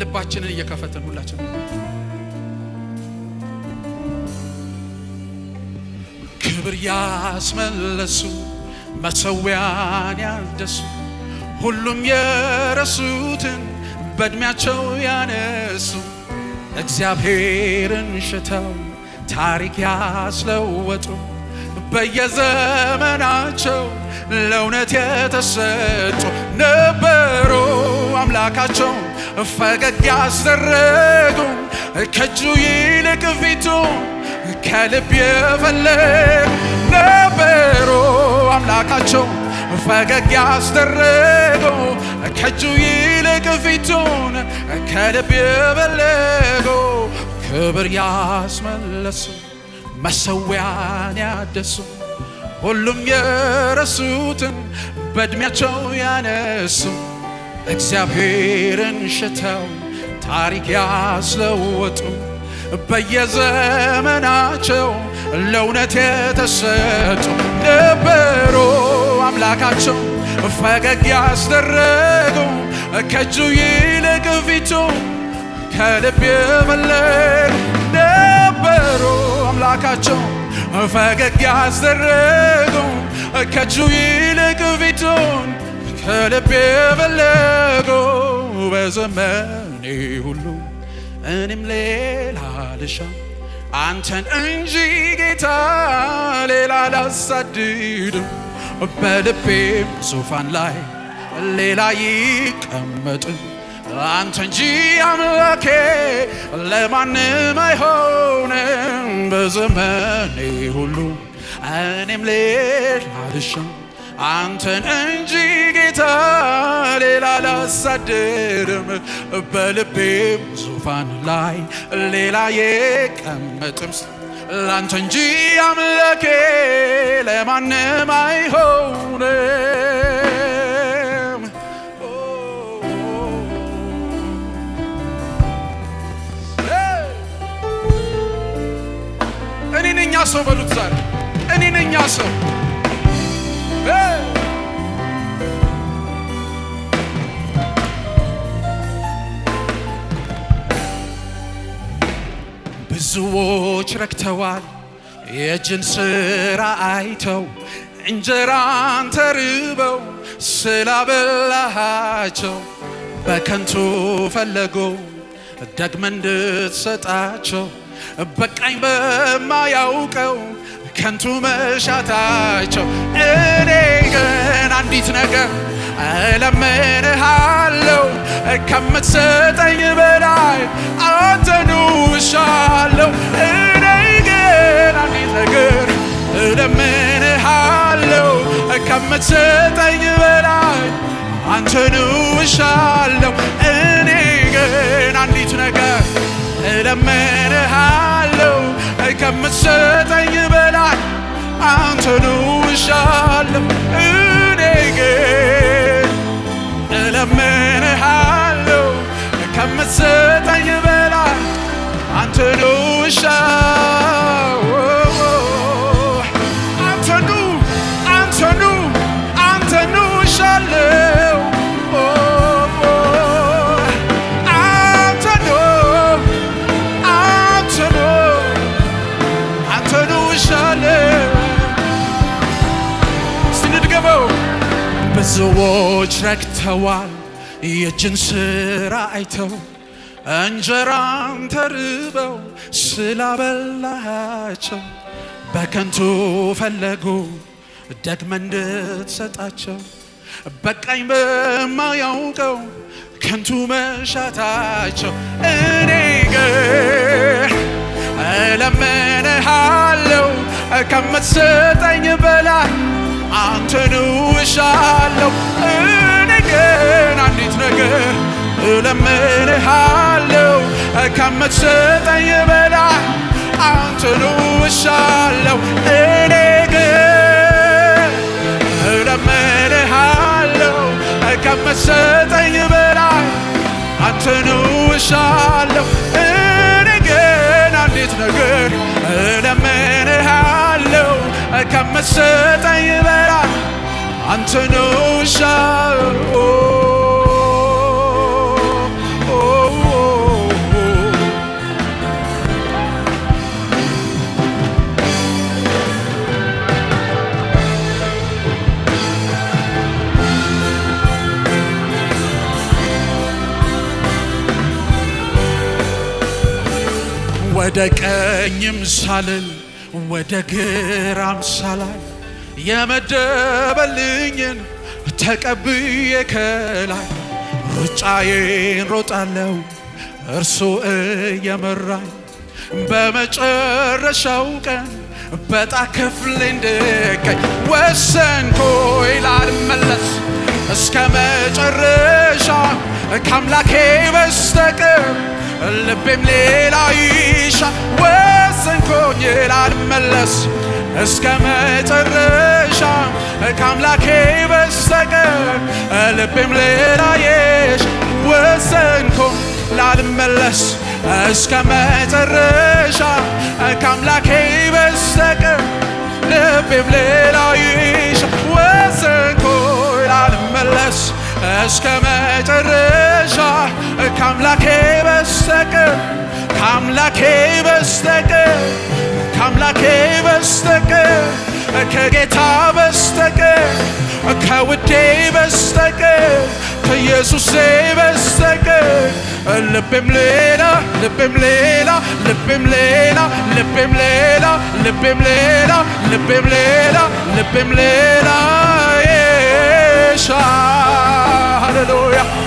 ልባችንን እየከፈትን ሁላችን ክብር ያስመለሱ መሰዊያን ያደሱ ሁሉም የረሱትን በእድሜያቸው ያነሱ እግዚአብሔርን ሽተው ታሪክ ያስለወጡ በየዘመናቸው ለእውነት የተሰጡ ነበሩ። አምላካቸው ፈገግ ያስደረጉ ከእጁ ይልቅ ፊቱ ከልብ የፈለግ ነበሩ። አምላካቸው ፈገግ ያስደረጉ ከእጁ ይልቅ ፊቱን ከልብ የፈለጉ ክብር ያስመለሱ መሰዊያን ያደሱ ሁሉም የረሱትን በእድሜያቸው ያነሱ እግዚአብሔርን ሽተው ታሪክ ያስለወጡ በየዘመናቸው ለእውነት የተሰጡ ነበሩ። አምላካቸው ፈገግ ያስደረጉ ከእጁ ይልቅ ፊቱ ከልብ የፈለጉ ነበሩ። አምላካቸው ፈገግ ያስደረጉ ከእጁ ይልቅ ፊቱን ከልብ የፈለጉ በዘመኔ ሁሉ እኔም ሌላ ልሻ አንተን እንጂ ጌታ ሌላ ላሳድድም በልቤም ዙፋን ላይ ሌላ ይቀመጥም አንተ እንጂ አምላኬ ለማንም አይሆንም በዘመኔ ሁሉ እኔም ሌላ ልሻም አንተን እንጂ ጌታ ሌላ ላሳድርም በልቤም ዙፋን ላይ ሌላ የቀመጥም ላንተ እንጂ አምላኬ ለማንም አይሆንም። እኔ ነኛ ሰው በሉት ዛሬ እኔ ነኛ ሰው ብዙዎች ረክተዋል የእጅን ሥራ አይተው እንጀራን ተርበው ስላበላሃቸው በከንቱ ፈለጉ ደግመ እንድትሰጣቸው በቃኝ በማያውቀው ከንቱ መሻታቸው እኔ ግን አንዲት ነገር እለምንሃለሁ ከምትሰጠኝ በላይ አንተኑ እሻለሁ እኔ ግን አንዲት ነገር እለምንሃለሁ ከምትሰጠኝ በላይ አንተኑ እሻለሁ እኔ ግን አንዲት ነገር እለምንሃለሁ ከምትሰጠኝ በላይ አንተኑ እሻለሁ እኔ ግን እለምንሃለሁ ከምትሰጠኝ በላይ አንተኑ እሻለሁ አንተኑ አንተኑ አንተኑ እሻለሁ አንተኑ አንተኑ አንተኑ እሻለሁ እስቲ እንድገመው ብዙዎች ረክተዋል የእጅን ሥራ አይተው እንጀራን ተርበው ስላበላሃቸው በከንቱ ፈለጉ ደግመ እንድትሰጣቸው በቃኝ በማያውቀው ከንቱ መሻታቸው እኔ ግን እለምንሃለሁ ከምትሰጠኝ በላይ አንተኑ እሻለሁ እኔ ግን አንዲት ነገር እለምንሃለሁ ከምትሰጠኝ በላይ አንተኑ እሻለሁ እኔ ግን እለምንሃለሁ ከምትሰጠኝ በላይ አንተኑ እሻለሁ እኔ ግን አንዲት ነገር እለምንሃለሁ ከምትሰጠኝ በላይ አንተኑ እሻለሁ ወደ ቀኝም ሳልል ወደ ግራም ሳላይ የመደበልኝን ተቀብዬ ከላይ ሩጫዬን ሮጣለው እርሱ እየመራኝ በመጨረሻው ቀን በጣ ክፍል እንድገኝ ወሰንኩ ላልመለስ እስከ መጨረሻ ከአምላኬ በስተቀር ልቤም ሌላ ይሻ ወሰንኩኝ ላልመለስ እስከ መጨረሻ ከአምላኬ በስተቀር ልቤም ሌላ ይሻ ወሰንኩኝ ላልመለስ እስከ መጨረሻ ከአምላኬ በስተቀር ልቤም ሌላ ይሻ ወሰንኩ ላልመለስ እስከ መጨረሻ ከአምላኬ በስተቀር ከአምላኬ በስተቀር ከአምላኬ በስተቀር ከጌታ በስተቀር ከውዴ በስተቀር ከኢየሱሴ በስተቀር ልቤም ሌላ ልቤም ሌላ ልቤም ሌላ ልቤም ሌላ ልቤም ሌላ ልቤም ሌላ ልቤም ሌላ የሻ ሃሌሉያ